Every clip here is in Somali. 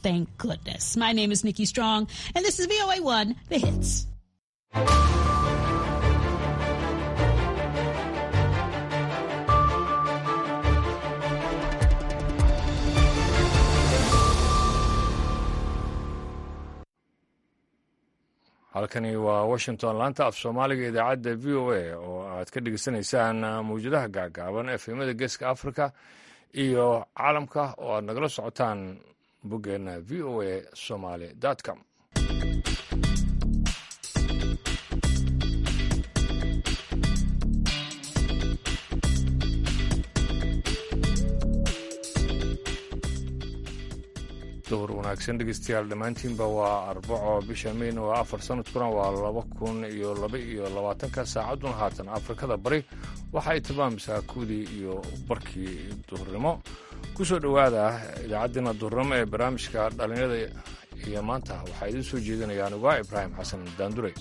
Thank goodness. My name is Nikki Strong, and this is VOA 1, The Hits. halkani waa washington laanta af soomaaliga idaacadda v o a oo aad ka dhegeysanaysaan mawjadaha gaagaaban efemada geeska africa iyo caalamka oo aad nagala socotaan boggeena v o a somaly com dowr wanaagsan dhegeystayaal dhammaantiinba waa arbaco bisha mayn waa afar sanadkuna waa laba kun iyo laba iyo labaatanka saacadduna haatan afrikada bari waxa ay tilmaamaysaa kuwdii iyo barkii duhurnimo ku soo dhowaada idaacaddiina duhurnimo ee barnaamijka dhallinyarada iyo maanta waxaa idiin soo jeedinaya anugaa ibraahim xasan daandure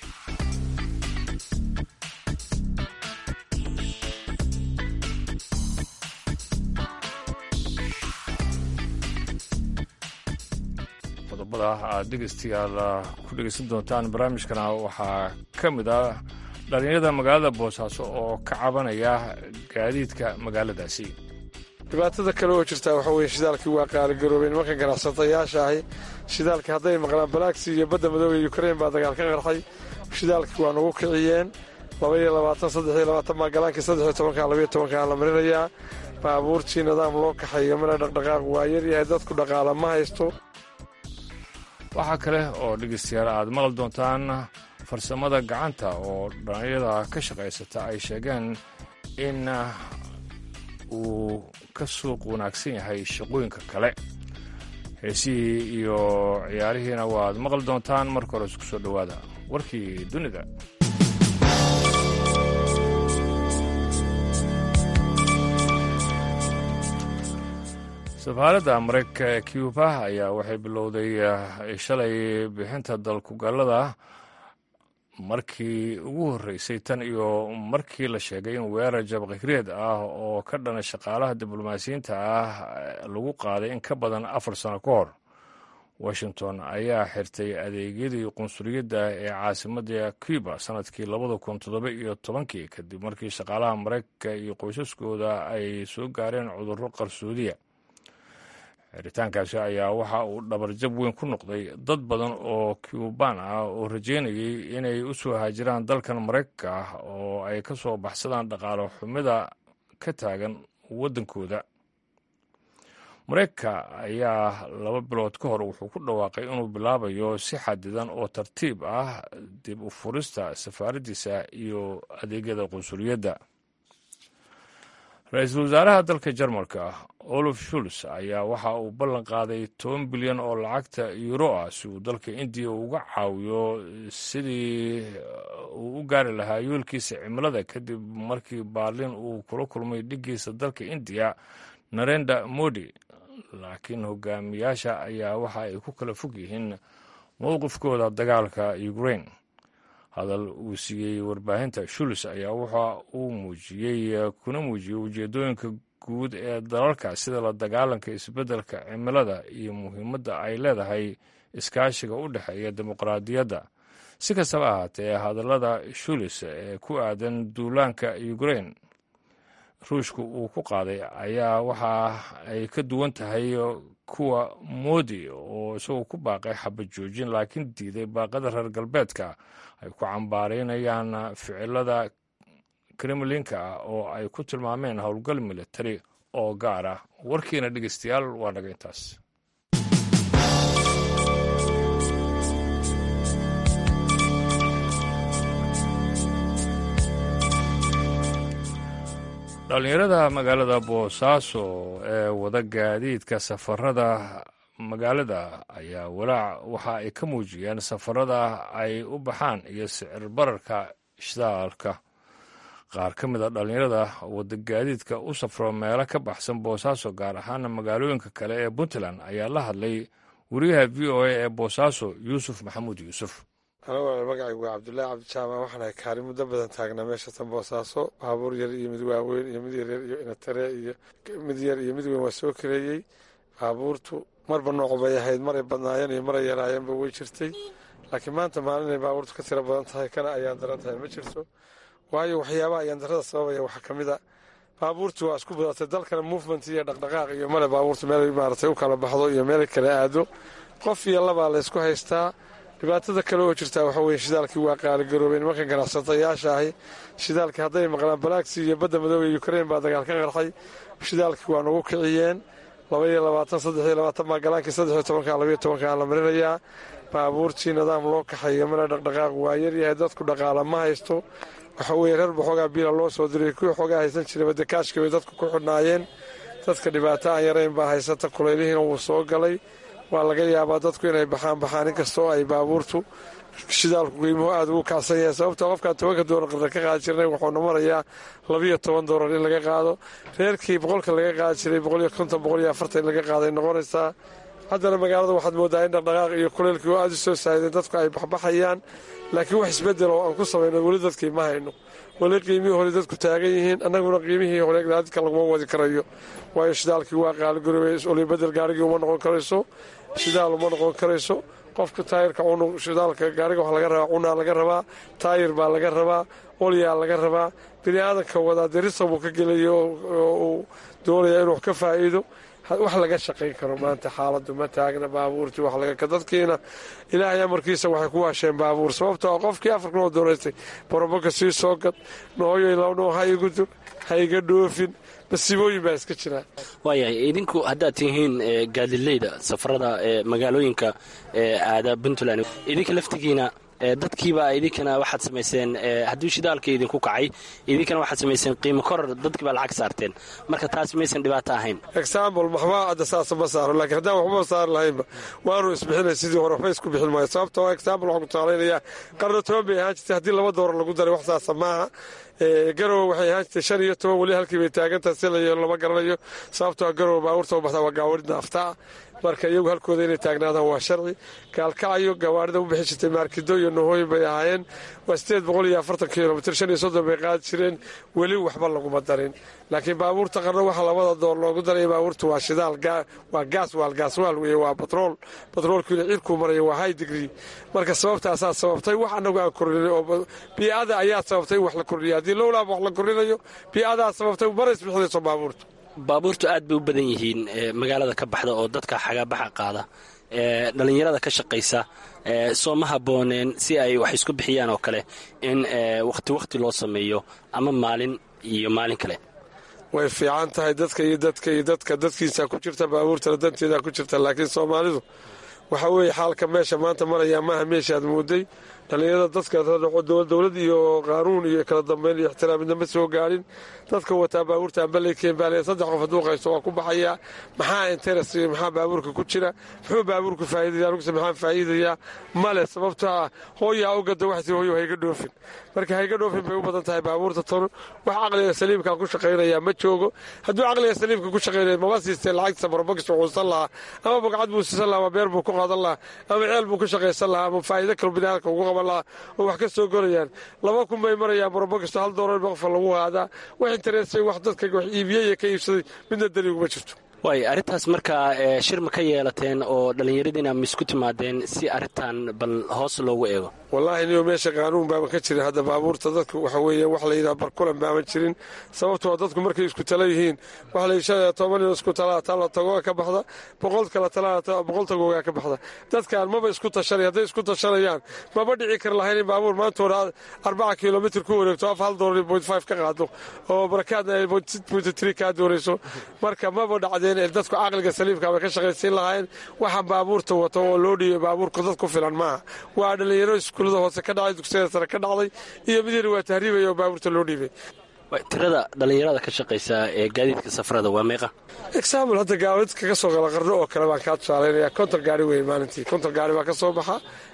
qodobada aad dhegeystayaal ku dhegeysan doontaan barnaamijkana waxaa ka mid ah dhallinyarada magaalada boosaaso oo ka cabanaya gaadiidka magaaladaasi dhibaatada kale oo jirtaa waxa weye shidaalkii waa qaaligaroobay nimanka ganacsatayaasha ahi shidaalkii hadday maqlaan balaagsi iyo badda madoobe yukrain baa dagaal ka qarxay shidaalkii waa nagu kiciyeen laba iyo labaatan saddex iyo labaatan baa galaankii saddex iyo tobanka labayo tobanka la marinayaa baabuurtii nidaam loo kaxayo mana dhaqdhaqaaq waa yaryahay dadku dhaqaala ma haysto waxaa kale oo dhegeystayaal aad maqli doontaan farsamada gacanta oo dhallinyarada ka shaqaysata ay sheegeen in uu ka suuq wanaagsan yahay shaqooyinka kale heesihii iyo ciyaarihiina waad maqli doontaan marka hore isku soo dhowaada warkii dunida safaaradda maraykanka ee cuba ayaa waxay bilowday shalay bixinta dalkugallada markii ugu horreysay tan iyo markii la sheegay in weerar jabqikreed ah oo ka dhana shaqaalaha diblomaasiyiinta ah lagu qaaday in ka badan afar sano ka hor washington ayaa xirtay adeegyadii qunsuliyadda ee caasimadda cuba sanadkii labada kun toddoba iyo tobankii kadib markii shaqaalaha maraykanka iyo qoysaskooda ay soo gaareen cudurro qarsoodiya xiritaankaasi ayaa waxa uu dhabarjab weyn ku noqday dad badan oo cuban ah oo rajeynayay inay u soo haajiraan dalkan maraykanka ah oo ay ka soo baxsadaan dhaqaalo xumida ka taagan waddankooda maraykanka ayaa laba bilood ka hor wuxuu ku dhawaaqay inuu bilaabayo si xadidan oo tartiib ah dib u furista safaaraddiisa iyo adeegyada qunsuliyadda ra-iisul wasaaraha dalka jarmalka olaf shuls ayaa waxa uu ballan qaaday toban bilyan oo lacagta yuuro ah si uu dalka indiya uga caawiyo sidii uu u gaari lahaa yoolkiisa cimilada kadib markii baarlin uu kula kulmay dhiggiisa dalka indiya narenda modi laakiin hogaamiyaasha ayaa waxa ay ku kala fog yihiin mowqifkooda dagaalka ukrain hadal uu siiyey warbaahinta shuls ayaa waxa uu muujiyey kuna muujiyey ujeedooyinka guud ee dalalka sida la dagaalanka isbeddelka cimilada iyo muhiimadda ay leedahay iskaashiga u dhexeeya dimuqraadiyadda si kastaba ahaatee hadallada shulis ee ku aadan duulaanka ukrain ruushka uu ku qaaday ayaa waxa ay ka duwan tahay kuwa moodi oo isagoo ku baaqay xabad joojin laakiin diiday baaqada reer galbeedka ay ku cambaaraynayaan ficilada kremlinka ah oo ay ku tilmaameen howlgal militari oo gaar ah warkiina dhegeystayaal waa naga intaas dhallinyarada magaalada boosaaso ee wada gaadiidka safarada magaalada ayaa walaac waxa ay ka muujiyeen safarada ay u baxaan iyo sicir bararka shidaalka qaar ka mid a dhallinyarada wada gaadiidka u safro meelo ka baxsan boosaaso gaar ahaana magaalooyinka kale ee puntland ayaa la hadlay wariyaha v o a ee boosaaso yuusuf maxamuud yuusuf anigu magacaygu waa cabdullaahi cabdijaamac waxaanahay kaari muddo badan taagnaa meesha tan boosaaso baabuur yar iyo mid waaweyn iyo mid yaryar iyo inatare iyo mid yar iyo mid weyn waa soo kareeyey baabuurtu marba nooc bay ahayd maray badnaayeen iyo maray yaraayeenba way jirtay laakiin maanta maalinay baabuurtu ka tiro badan tahay kana ayaan daran tahay ma jirto waayo waxyaabaha ayaan darada sababaya waxaa ka mid a baabuurtu waa isku badatay dalkana movement iyo dhaqdhaqaaq iyo male baabuurtu meel maaragtay u kala baxdo iyo meel kala aado qof iyo labaa la ysku haystaa dhibaatada kale oo jirtaa waxa weye shidaalkii waa qaaligaroobay nimanka ganacsatayaasha ahi shidaalkii hadday maqlaan balaaksi iyo badda madoobe ukrain baa dagaal ka qarxay shidaalkii waa nagu kiciyeen labaiyo labaatan saddexiyo labaatan baa galaankii saddexiyo tobanka labayo tobanka la marinayaa baabuurtii nidaam loo kaxayo male dhaqdhaqaaq waa yaryahay dadku dhaqaala ma haysto waxa weye reer baxoogaa biila loo soo diray kuwii xoogaa haysan jiray badekaashka bay dadku ku xidhnaayeen dadka dhibaato aan yarayn baa haysata kulaylihiina wuu soo galay waa laga yaabaa dadku inay baxaan baxaan inkastoo ay baabuurtu shidaalku qiimuhu aada ugu kacsan yahay sababta qofkaan tobanka doolar qarda ka qaadi jirnay wuxuuna marayaa labiyo toban doolar in laga qaado reerkii boqolka laga qaadi jiray boqoliyo konton boqoliyo afartan in laga qaaday noqonaysaa haddana magaalada waxaad moodaa in dhaqdhaqaaq iyo kuleylkii oo aada u soo saahideen dadku ay baxbaxayaan laakiin wax isbedel oo aan ku samayno weli dadkii ma hayno weli qiimihii hore dadku taagan yihiin annaguna qiimihii hore dadka laguma wadi karayo waayo shidaalkii waa qaaligaroobay olibedel gaarigii uma noqon karayso shidaal uma noqon karayso qofka taayirka cunug shidaalka gaariga wax laga rabaa cunaa laga rabaa taayir baa laga rabaa olyaa laga rabaa bini aadanka wadaa derisa buu ka gelaya oo uu doonaya inuu wax ka faa'iido wax laga shaqayn karo maanta xaaladu ma taagna baabuurtii wax laga dadkiina ilaahay amarkiisa waxay ku waasheen baabuur sababtoo qofkii afarkan oo doonaystay boroboka sii soo gad nooyoy labnoo ha igu dur ha iga dhoofin masiibooyin baa iska jiraa waayahay idinku haddaad tihiin gaadileyda safarada ee magaalooyinka ee aada puntland idinka laftigiina dadkiiba idinkana waxaad samayseen haddii shidaalka idinku kacay idinkana waxaad samayseen qiimo korar dadkiibaa lacag saarteen marka taas maysan dhibaato ahayn exambl maxbaa adda saasa ma saaro laakiin haddaan waxba saari lahaynba waanu isbixinay sidii hore waxba isku bixin maayo sababta oo exambl waxaan ku taalaynayaa qarno toban bay ahaan jirtay haddii laba doolar lagu daray wax saasa maaha garowe waxay ahaan jirtay shan iyo toban weli halkii bay taagantaha si la lama garanayo sababtoo garowe baabuurta u baxdaa waa gaawaridna aftaa marka iyagu halkooda inay taagnaadaan waa sharci gaalkacayo gawaarida u bixi jirtay maarkido iyo nohooyin bay ahaayeen waa sideed boqol iyo afartan kilomitr shan iyo soddon bay qaadi jireen weli waxba laguma darin laakiin baabuurta qarno waxa labada door loogu daray baabuurta waa shidaal waa gaaswaal gaaswaal weye waa batrool batroolkiina cirkuu maraya waa high degree marka sababtaasaa sababtay wax anagu aan kordhinay oo bii'ada ayaa sababtay in wax la kordhiya haddii lowlaaba wax la kordhinayo bii'adaa sababtay mana isbixinayso baabuurta baabuurtu aad bay u badan yihiin magaalada ka baxda oo dadka xagaabaxa qaada dhallinyarada ka shaqaysa soo ma habbooneen si ay wax isku bixiyaan oo kale in wakhti wakhti loo sameeyo ama maalin iyo maalin kale way fiican tahay dadka iyo dadka iyo dadka dadkiisa ku jirta baabuurtana danteeda ku jirta laakiin soomaalidu waxa weeye xaalka meesha maanta marayaa maaha meeshaad mooday dhallinyarada dadka dowlad iyo qaanuun iyo kala dambeyn iyo ixtiraam midna ma soo gaadhin dadka wataa baabuurta ambaleyken baale saddex qof hadduu qaysto waa ku baxayaa maxaa interes maxaa baabuurka ku jira muxuu baabuurku faa'iidaya anuguse maxaan faa'iidayaa male sababtoo ah hooyaa u gada waxsi hooyo hayga dhoofin marka hayga dhoofin bay u badan tahay baabuurta tan wax caqliga saliimkaa ku shaqaynaya ma joogo hadduu caqliga saliimka ku shaqaynaya maba siistee lacagta barobogis wuxuusan lahaa ama bogcad buu siisan lahaa ama beer buu ku qaadan lahaa ama ceel buu ku shaqaysan lahaa ama faa'iido kalo biniaadamka ugu qaban lahaa oo wax ka soo gorayaan laba kun bay marayaan barobogisto hal doolar qofa lagu haadaa wax intereesay wax dadka wax iibiyey iyo ka iibsaday midna daliiguma jirto waay arrintaas markaa shir ma ka yeelateen oo dhallinyaradiina ma isku timaadeen si arrintan bal hoos loogu eego wallaahi niyo meesha qaanuun baaban ka jirin hadda baabuurta dadku waxa weeye wax layidhaha barkulan baaban jirin sababtoo dadku markay isku tala yihiin wax la toban nin isku talaa tala tagooga ka baxda boqol kala talaa boqol tagoogaa ka baxda dadkaan maba isku tashanay hadday isku tashanayaan maba dhici kar lahayn in baabuur maanta hore arbaca kilomitr ku wareegto af hal doolar point five ka qaado oo barakaadna ay point point three kaa doonayso marka maba dhacdeen dadku caqliga saliimka bay ka shaqaysiin lahaayeen waxa baabuurta wato oo loo dhiibay baabuurku dad ku filan maaha waa dhalinyaro iskuullada hoose ka dhacday dugsiyada sare ka dhacday iyo midiina waa tahriibaya oo baabuurta loo dhiibay tirada dhallinyarada ka shaqaysa ee gaadiidka safarada waa meeqa example hadda gaawidka ka soo gala qarno oo kale baan kaa tusaalaynaya konton gaari weyn maalintii konton gaari baa ka soo baxa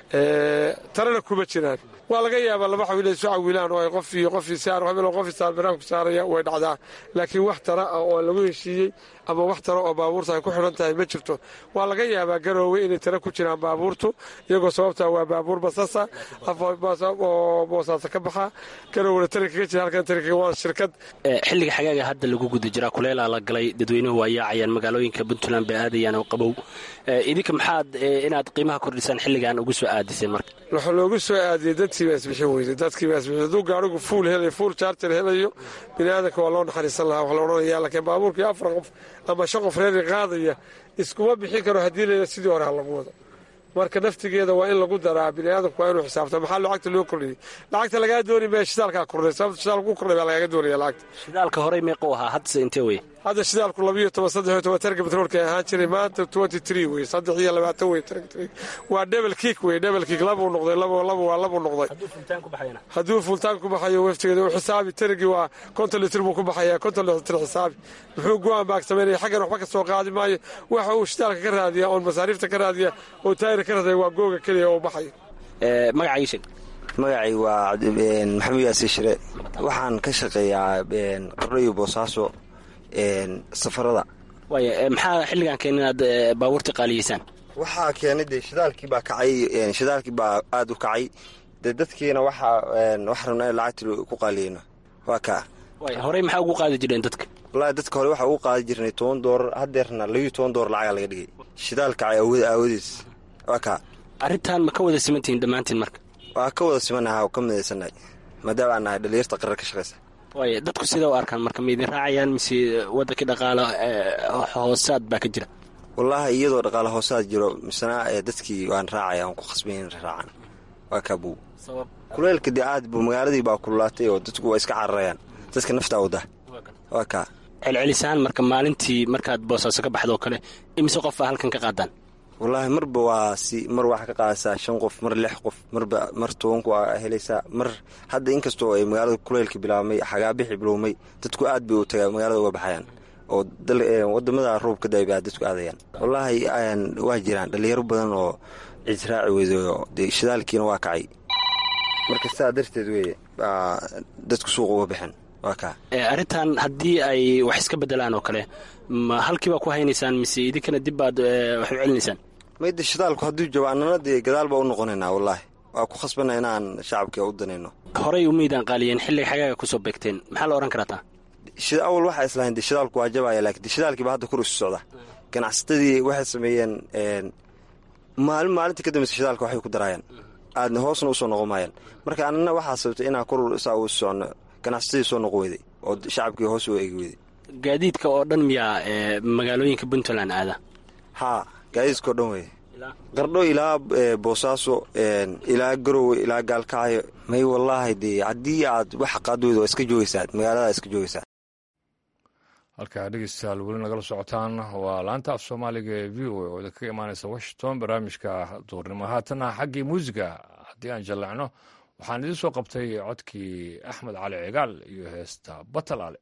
tarana kuma jiraan waa laga yaabaa laba xawiil ay isu cawilaan oo ay qof iyo qof saar hebel qof saar banaanku saaraya way dhacdaa laakiin wax tara ah oo lagu heshiiyey ama wax tara oo baabuurta ay ku xidhan tahay ma jirto waa laga yaabaa garoowe inay tara ku jiraan baabuurtu iyagoo sababtaa waa baabuur basasa oo boosaaso ka baxa garoowena tari kaga jira halkan tari kaga waan shirkad xilliga xagaaga hadda lagu guda jiraa kuleelaa la galay dadweynuhu waa yaacayaan magaalooyinka puntland bay aadayaan oo qabow idinka maxaad inaad qiimaha kordhisaan xilligan ugu soo aadiseen marka waxaa loogu soo aadiyey dadkii baa isbixin weyday dadkii baa isbixin hadduu gaarigu fuul helayo fuul charger helayo bini aadanka waa loo naxariisan lahaa wax la odhanayaa laakiin baabuurkii afar qof ama shan qof reeri qaadaya iskuma bixin karo haddii layla sidii hore ha lagu wado marka naftigeeda waa in lagu daraa biniaadamku waa inuu xisaabta maxaa lacagta loo kordhiyey lacagta lagaa dooni maya shidaalkaa kordhay sababta shidaalku ku kordhay baa lagaaga doonaya lacagta shidaalka horey meequu ahaa haddase intee weye hadda shidaalku labiyo toban saddex iyo toban targa betroolka ahaan jiray maanta twenty three wey saddex iyo labaatan wey targa three waa double kick wey double kick labuu noqday labo labo waa labuu noqday hadduu fultaan ku baxayo waftigeeda u xisaabi tarigii waa konton litir buu ku baxayaa konton litir xisaabi muxuu go-aan baag samaynaya xaggan waxba ka soo qaadi maayo waxa uu shidaalka ka raadiya oon masaariifta ka raadiya oo taayir ka raadaya waa googa keliya oo baxayo magacii sheeg magacay waa maxamed yaasiin shire waxaan ka shaqeeyaa qardho iyo boosaaso safarada waaya maxaa xilligan keen inaad baabuurta qaaliyeysaan waxaa keenay dee shidaalkii baa kacay shidaalkii baa aada u kacay dee dadkiina waxaa wax rabnaa in lacagti ku qaaliyeyno waa kaa horey maxaa ugu qaadi jireen dadka wallaahi dadka hore waxaa ugu qaadi jirnay toban doolar haddeerna labiyo toban doolar lacagaa laga dhigay shidaal kacay awood aawadiis waa kaa arrintan ma ka wada simantihiin dhammaantiin marka waa ka wada simanaha ka midaysannahay maadaama aan nahay dhalinyarta qarar ka shaqaysa waaya dadku sida u arkaan marka ma idin raacayaan mise waddankii dhaqaalo hoosaad baa ka jira wallaahi iyadoo dhaqaale hoosaad jiro misena dadkii waan raacaya aan ku khasbay in raacaan waa kaabuu kuleelka dee aad buu magaaladii baa kululaatay oo dadku waa iska cararayaan dadka naftaa wada waa kaa celcelisaan marka maalintii markaad boosaaso ka baxdoo kale imise qof baa halkan ka qaadaan wallaahi marba waa si mar waxaa ka qaadaysaa shan qof mar lix qof marba mar tobanku aa helaysaa mar hadda inkastoo ay magaalada kuleylka bilaabmay xagaabixi bilowmay dadku aad bay u tagaa magaalada uga baxayaan oo wadamada roobka da baa dadku aadayaan wallaahi waa jiraan dhalinyaro badan oo cisraaci weydayo dee shidaalkiina waa kacay marka sidaa darteed weye baa dadku suuqa uga baxeen waa kaa arrintan haddii ay wax iska bedelaan oo kale ma halkiibaa ku haynaysaan mise idinkana dib baad wax u celinaysaan mayda shidaalku hadduu jabo annana dee gadaal baa u noqonaynaa wallaahi waa ku khasbana inaan shacabka u danayno horey umaydaan qaaliyeen xilliga xagaaga kusoo beegteen maxaa la odhan karataa awal waxaa islahayn de shidaalku waa jabaya laakiin de shidaalkiiba hadda kur isu socda ganacsatadii waxay sameeyeen maalin maalinta ka dambeysa shidaalka waxay ku daraayaan aadna hoosna usoo noqon maayaan marka annana waxaa sababtay inaan kor saa u socno ganacsatadii soo noqon weyday oo shacabkii hoos u eegi weyday gaadiidka oo dhan miyaa magaalooyinka puntland aada haa gaadiidkao dhan weye qardho ilaa boosaaso ilaa garowe ilaa gaalkacyo may wallaahi dee haddii aad wax qaadweydo waa iska joogaysaa magaalada iska joogaysaa halkaa dhegeystayaal weli nagala socotaan waa laanta af soomaaliga ee v o a oo idinkaga imaanaysa washington barnaamijka duurnimo haatana xaggii muusiga haddii aan jallecno waxaan idiin soo qabtay codkii axmed cali cigaal iyo heesta batalaale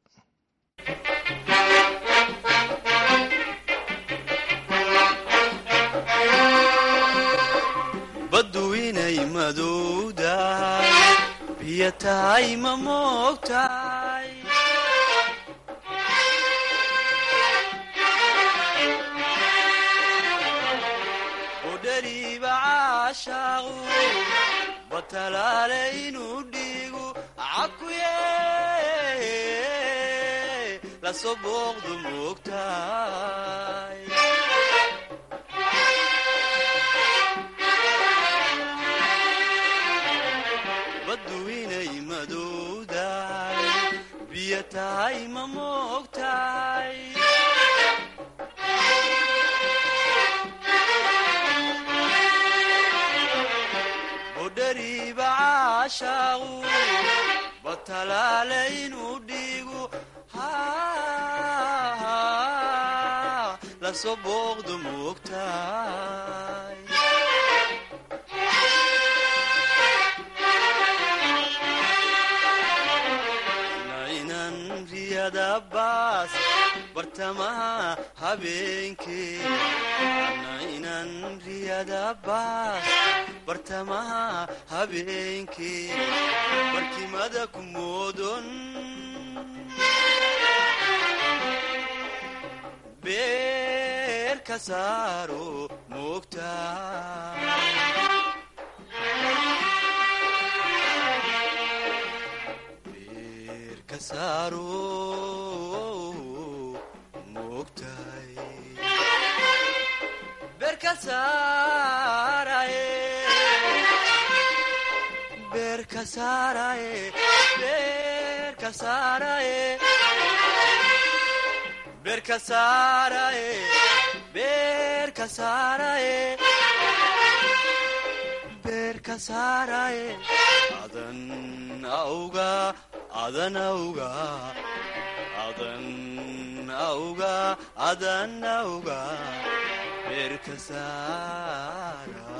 baddu inay madowdahay biyo tahay ma moogtahay udhariiba caashaaqu batalaale inuu dhiigu cakuye lasoo booqdu moogtahay baddu inay madowdahay biyo tahay ma moogtahay udhariiba caashaaqu batalaale inuu dhiigu lasoo booqdu moogtahay nainan riyadabaas bartamaha habeenkee nainan riyadabaas bartamaha habeenkee barkimada ku moodon beer ka saaro moogtaa beerka saaraye beerka saaraye beerka saaraye beerka saaraye beerka saaraye adan auga adan auga adan auga adan auga beerka saara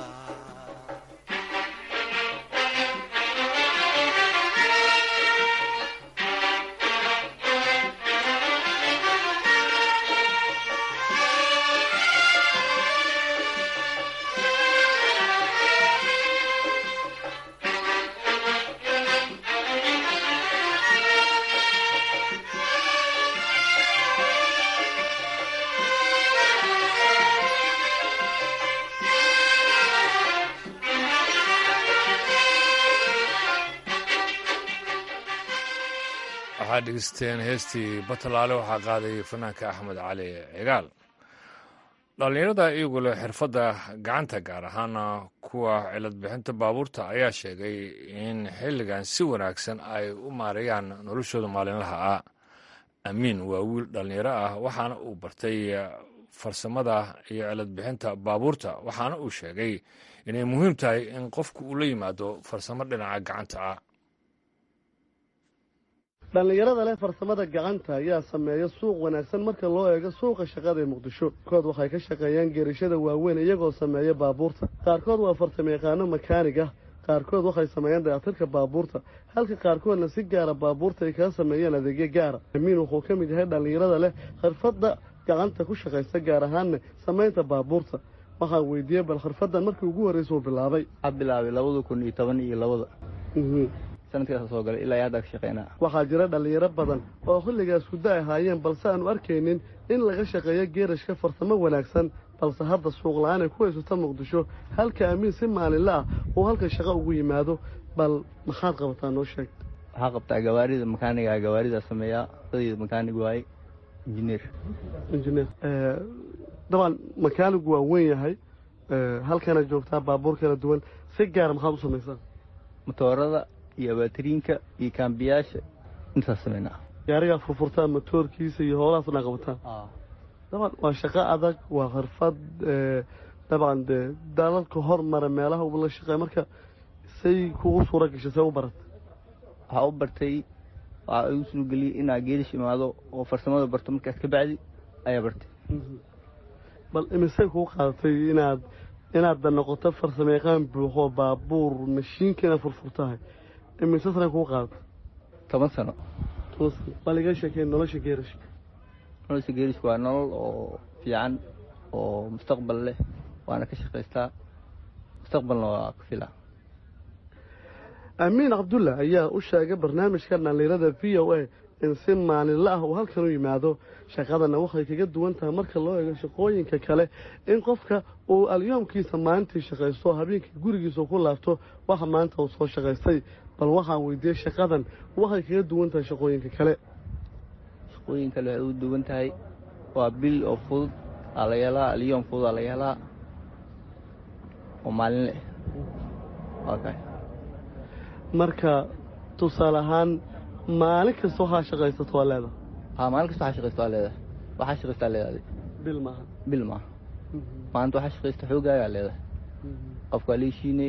waxaad dhegeysteen heestii batalaale waxaa qaaday fanaanka axmed cali cigaal dhallinyarada iyagu leh xirfadda gacanta gaar ahaana kuwa cilad bixinta baabuurta ayaa sheegay in xilligan si wanaagsan ay u maareeyaan noloshooda maalinlaha ah amiin waa wiil dhallinyaro ah waxaana uu bartay farsamada iyo cilad bixinta baabuurta waxaana uu sheegay inay muhiim tahay in qofku uu la yimaado farsamo dhinaca gacanta ah dhallinyarada leh farsamada gacanta ayaa sameeya suuq wanaagsan marka loo eego suuqa shaqada ee muqdisho kood waxay ka shaqeeyaan geerishada waaweyn iyagoo sameeya baabuurta qaarkood waa farsamayaqaano makaanig ah qaarkood waxay sameeyaan dayactirka baabuurta halka qaarkoodna si gaara baabuurta ay kaga sameeyaan adeegyo gaara amiin wuxuu ka mid yahay dhallinyarada leh khirfadda gacanta ku shaqaysta gaar ahaanna samaynta baabuurta waxaan weydiiyey bal khirfaddan markii ugu horreysa uu bilaabay waxaa bilaabay labada kun iyo toban iyo labada sanadkaas soo galay ilaa iyo hadda ka shaqeynaa waxaa jira dhallinyaro badan oo xilligaas huddo ahaayeen balse aanu arkaynin in laga shaqeeyo geerashka farsamo wanaagsan balse hadda suuq la-aan ay ku haysato muqdisho halka amiin si maalinla ah uu halka shaqo ugu yimaado bal maxaad qabataa noo sheeg waxaa qabtaa gawaarida makaaniga gawaarida sameeyaa dadii makaanig waaye injineer injineer dabcan makaanigu waa weyn yahay halkana joogtaa baabuur kala duwan si gaara maxaad u samaysaa motoorada iyo abaatiriinka iyo kaambiyaasha intaas sameynaa gaarigaa furfurtaa motoorkiisa iyo howlahaas dhan qabataa dabcan waa shaqo adag waa khirfad dabcan dee dalalka hormara meelaha uu la shaqeey marka say kugu suura gashay say u barat waxaa u bartay waxaa igu suurageliyey inaa geelish imaado oo farsamada barto markaas ka bacdi ayaa bartay bal imisay kugu qaadatay inaad inaadda noqoto farsamayaqaan buuxoo baabuur mashiinka inaad furfurtahay imise sana kugu qaadatay toban sano toban sano bal iga sheekeen nolosha geerashka nolosha geerishka waa nolol oo fiican oo mustaqbal leh waana ka shaqaystaa mustaqbalna waa ka filaa amiin cabdulla ayaa u sheegay barnaamijka dhallinyarada v o a in si maalinla ah uu halkan u yimaado shaqadana waxay kaga duwan tahay marka loo eego shaqooyinka kale in qofka uu alyoomkiisa maalintii shaqaysto habeenkii gurigiisa ku laabto waxa maanta uu soo shaqaystay bal waxaan weydiiyey shaqadan waxay kaga duwan tahay shaqooyinka kale shaqooyin kale waxay u duwan tahay waa bil oo fudud aa laga helaa alyoom fudud aa laga helaa oo maalin leh waa kay marka tusaale ahaan maalin kasta waxaa shaqaysato waa leedahay haa maalin kasta waxaa shaqaysta waa leedahay waxaa shaqaystaa leedahay bil maaha bil maaha maalinta waxaa shaqaysta xoogaagaa leedahay qofka waa leeshiinay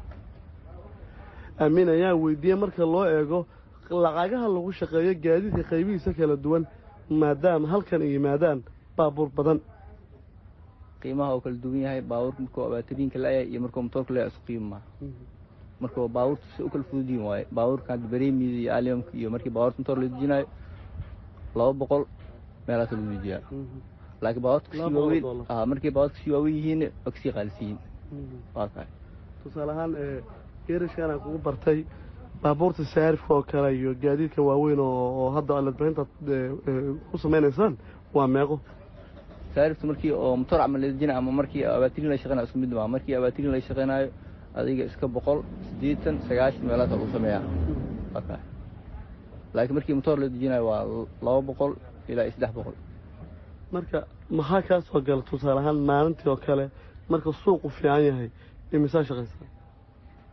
amiin ayaa weydiiyey marka loo eego lacagaha lagu shaqeeyo gaadiidka qaybihiisa kala duwan maadaama halkan ay yimaadaan baabuur badan qiimaha oo kala duwan yahay baabuurka markuu abaatiriinka la-yahay iyo markuu motoorka la-yahay isku qiimo maaha marka baabuurta si u kala fududiin waaye baabuurka bareemida iyo alyamka iyo markii baabuurta motoor la dejinayo laba boqol meelaas lagu dejiyaa laakiin baabuurta kasii waaweyn markii baabuurta kasii waaweyn yihiin waa kasii qaalisiyiin waa kahay tusaale ahaan geerashkan aan kugu bartay baabuurta saarifka oo kale iyo gaadiidka waaweyn oo hadda aladbixinta ku samaynaysaan waa meeqo saarifta markii oo motoor camal la dejinayo ama markii abaatirin la shaqeynayo isku mid maa markii abaatirin la shaqeynayo adiga iska boqol siddeetan sagaashan meelaasa lagu sameeyaa waa kahay laakiin markii motoor la dejinayo waa laba boqol ilaa iyo saddex boqol marka maxaa kaa soo gala tusaale ahaan maalintii oo kale marka suuqu fiican yahay imisaa shaqaysaa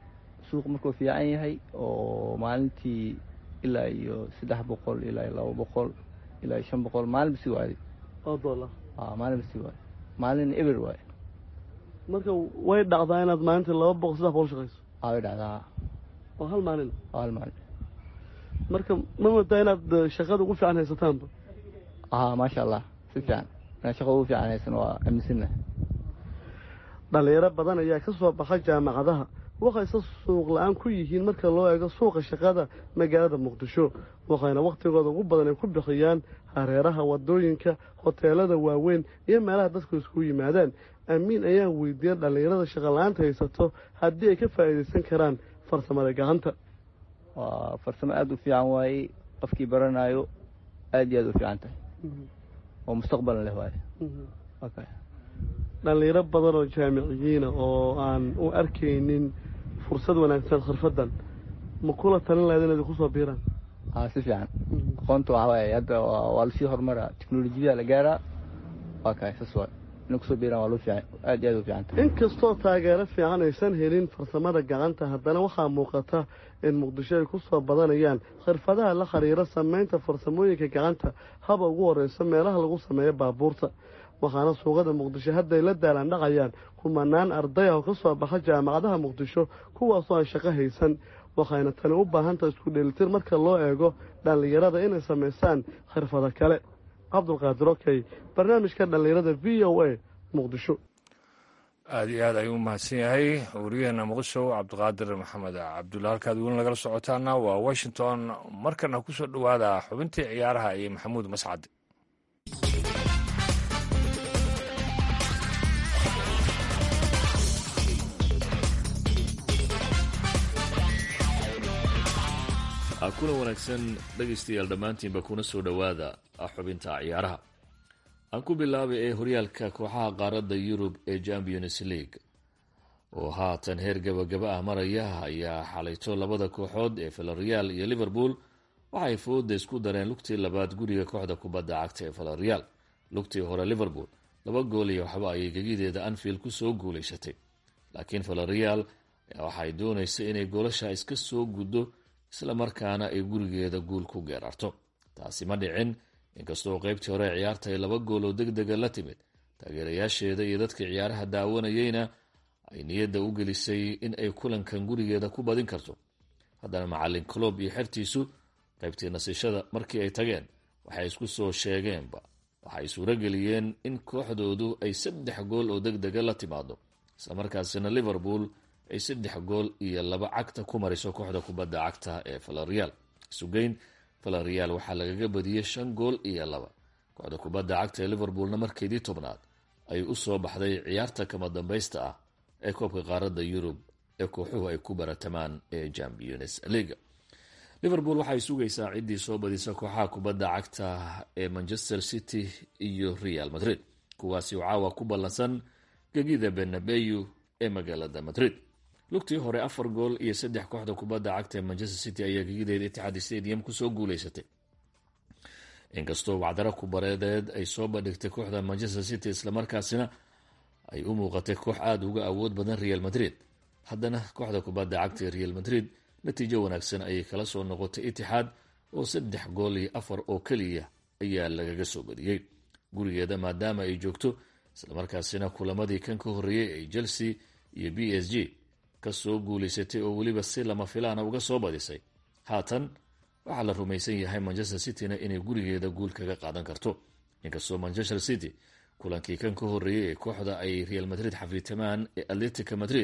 suuq markuu fiican yahay oo maalintii ilaa iyo saddex boqol ilaa iyo laba boqol ilaa iyo shan boqol maalinba si waaday oo dollar a maalinba si waaday maalin eber waaye marka way dhacdaa inaad maalintii laba boqol saddex boqol shaqayso a way dhacdaa oo hal maalin oo hal maalin marka ma moodaa inaad shaqada ugu fiican haysataanba a maasha allah si fiican inaan shaqada ugu fiican haysan waa aaminsannahay dhalinyaro badan ayaa ka soo baxa jaamacadaha waxayse suuq la-aan ku yihiin marka loo eego suuqa shaqada magaalada muqdisho waxayna wakhtigooda ugu badan ay ku bixiyaan hareeraha wadooyinka hoteelada waaweyn iyo meelaha dadku isku yimaadaan amiin ayaa weydiiyey dhallinyarada shaqala-aanta haysato haddii ay ka faa'iidaysan karaan farsamada gacanta waa farsamo aada u fiican waaye qofkii baranayo aada iyo aada u fiican tahay oo mustaqbalan leh waaye okay dhallinyaro badan oo jaamiciyiina oo aan u arkaynin fursad wanaagsan khirfadan ma kula talin lahayd inaad kusoo biiraan a si fiican aqoonta waxaa waaye hadda waa lasii horumara teknolojiyada la gaaraa waa kahay saas waay inay kusoo biiraan waa loo fiican aad iyo aad u fiican tahay inkastoo taageero fiican aysan helin farsamada gacanta haddana waxaa muuqata in muqdisho ay ku soo badanayaan khirfadaha la xiriira samaynta farsamooyinka gacanta haba ugu horreyso meelaha lagu sameeyo baabuurta waxaana suuqada muqdisho hadday la daalandhacayaan kumanaan arday ah oo ka soo baxa jaamacadaha muqdisho kuwaasoo aan shaqo haysan waxayna tani u baahantaha isku dheelitir marka loo eego dhallinyarada inay samaysaan khirfado kale cabdulqaadir okey barnaamijka dhallinyarada v o a muqdisho aada iyo aad ayuu umahadsan yahay wariyaheena muqdisho cabdiqaadir maxamed cabdulla halkaad weli nagala socotaana waa washington markana kusoo dhowaada xubintii ciyaaraha iyo maxamuud mascad kuna wanaagsan dhegaystayaal dhammaantiinba kuna soo dhowaada xubinta ciyaaraha aan ku bilaabay ee horyaalka kooxaha qaaradda yurub ee champions league oo haatan heer gabagaba ah maraya ayaa xalayto labada kooxood ee villarreal iyo liverpool waxay fooda isku dareen lugtii labaad guriga kooxda kubadda cagta ee villarreal lugtii hore liverpool laba gool iyo waxba ayay gegideeda anfield kusoo guulaysatay laakiin villarreal waxay doonaysa inay goolasha iska soo guddo isla markaana ay gurigeeda guul ku geerarto taasi ma dhicin inkastoo qaybtii hore ciyaarta ay laba gool oo deg dega la timid taageerayaasheeda iyo dadka ciyaaraha daawanayeyna ay niyadda u gelisay in ay kulankan gurigeeda ku badin karto haddana macalin clob iyo xertiisu qaybtii nasishada markii ay tageen waxay isku soo sheegeenba waxay suurageliyeen in kooxdoodu ay saddex gool oo deg dega la timaado islamarkaasina liverpool ay saddex gool iyo laba cagta ku mariso kooxda kubadda cagta ee villarreal isugeyn villarreal waxaa lagaga badiyey shan gool iyo laba kooxda kubadda cagta ee liverpoolna markeedii tobnaad ay u soo baxday ciyaarta kama dambaysta ah ee koobka qaaradda yurub ee kooxuhu ay ku baratamaan ee champions leaga liverpool waxay sugaysaa ciddii soo badisa kooxaha kubadda cagta ee manchester city iyo real madrid kuwaasi oo caawa ku ballansan gegida benabeyu ee magaalada madrid lugtii hore afar gool iyo saddex kooxda kubadda cagta ee manchester city ayaa gegideeda itixaad stadium kusoo guuleysatay inkastoo wacdaro kubareedeed ay soo bandhigtay kooxda manchester city islamarkaasina ay u muuqatay koox aada uga awood badan real madrid haddana kooxda kubadda cagta ee real madrid natiijo wanaagsan ayay kala soo noqotay itixaad oo saddex gool iyo afar oo keliya ayaa lagaga soo badiyey gurigeeda maadaama ay joogto islamarkaasina kulamadii kan ka horreeyey ay chelsea iyo b s g kasoo guulaysatay oo weliba si lama filaana uga soo badisay haatan waxaa la rumaysan yahay manchester cityna inay gurigeeda guul kaga qaadan karto inkastoo manchester city kulankii kan ka horreeyey ee kooxda ay real madrid xafiitamaan ee atletica madrid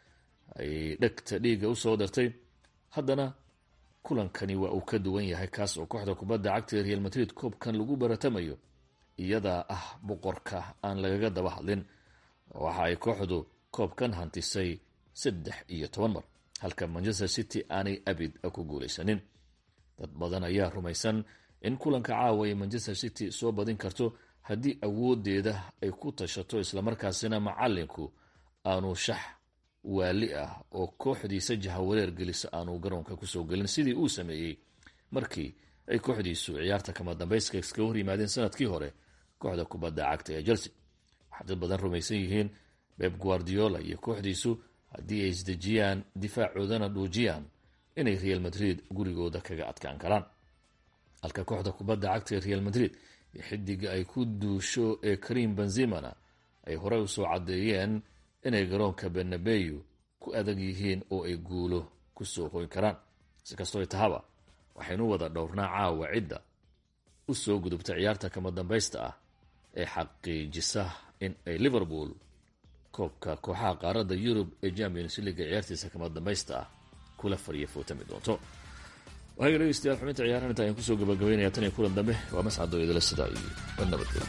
ay dhegta dhiiga usoo dartay haddana kulankani waa uu ka duwan yahay kaas oo kooxda kubadda cagta ee real madrid koobkan lagu baratamayo iyadaa ah boqorka aan lagaga daba hadlin waxa ay kooxdu koobkan hantisay saddex iyo toban mar halka manchester city aanay abid ku guulaysanin dad badan ayaa rumaysan in kulanka caawa ay manchester city soo badin karto haddii awoodeeda ay ku tashato islamarkaasina macalinku aanu shax waali ah oo kooxdiisa jahawareer gelisa aanu garoonka kusoo gelin sidii uu sameeyey markii ay kooxdiisu ciyaarta kama dambayska iskaga hor yimaadeen sanadkii hore kooxda kubadda cagta ee chelsea waxaa dad badan rumaysan yihiin beb guardiola iyo kooxdiisu haddii ay isdejiyaan difaacoodana dhuujiyaan inay real madrid gurigooda kaga adkaan karaan halka kooxda kubadda cagta ee real madrid iyo xidiga ay ku duusho ee karim benzimana ay horey usoo caddeeyeen inay garoonka benabeyu ku adag yihiin oo ay guulo kusoo hoyn karaan si kastoo tahaba waxaynu wada dhowrnaa caawa cidda u soo gudubta ciyaarta kama dambaysta ah ee xaqiijisa in ay liverpool koobka kooxaha qaaradda yurub ee champions leaga ciyaartiisa kama dambaysta ah kula fariya footami doonto waxayga dhegeystayaal xubinta ciyaarahan inta ayaan kusoo gabagabaynaya tan iyo kulan dambe waa mascadoo idila sidaa iyo nabadgelyo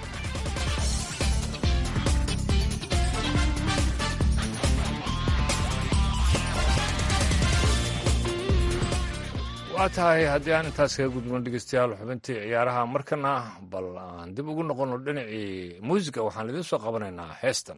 waa tahay haddii aan intaas kaga gudban dhegeystayaal xubintii ciyaaraha markana bal aan dib ugu noqono dhinacii muusiga waxaan idiin soo qabanaynaa heestan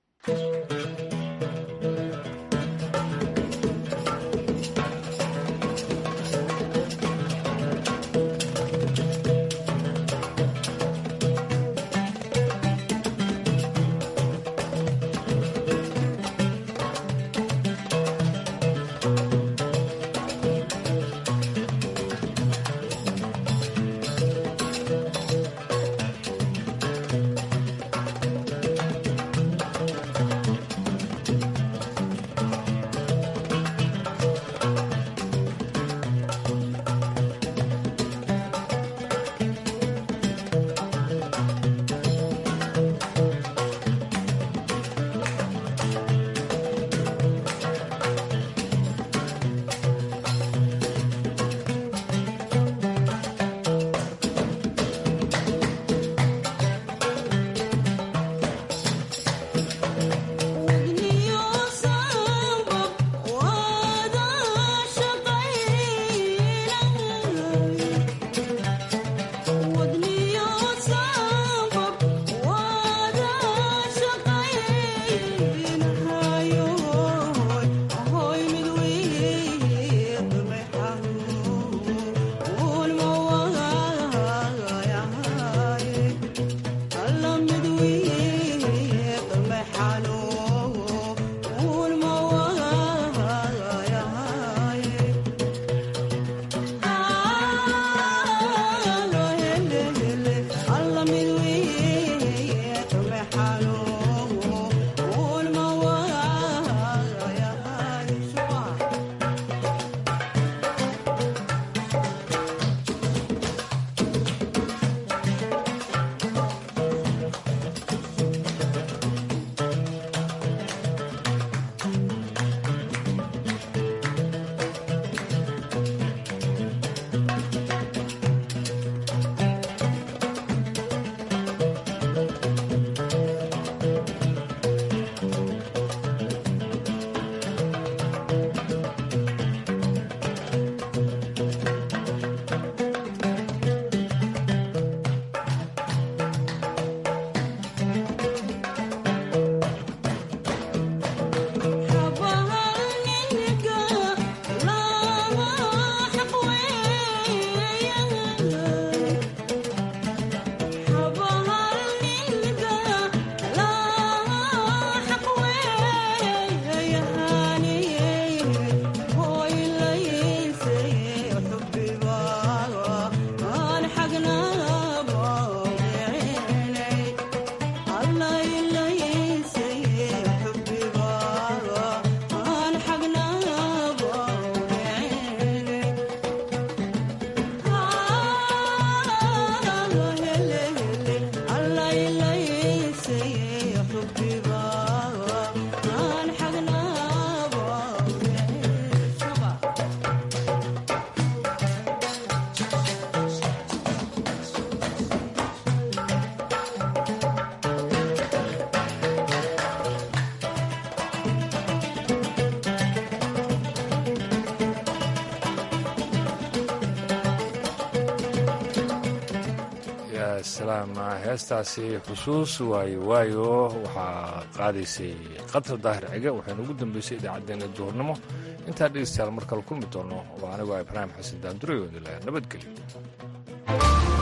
salaam heestaasi xusuus waayo waayo waxaa qaadaysay qatar daahir cige waxaynu ugu dambeysay idaacaddeenna duhurnimo intaa dhegeystayaal mar kale kulmi doono oo anigoo ibraahim xasan daandurayo idin lahaa nabadgelyo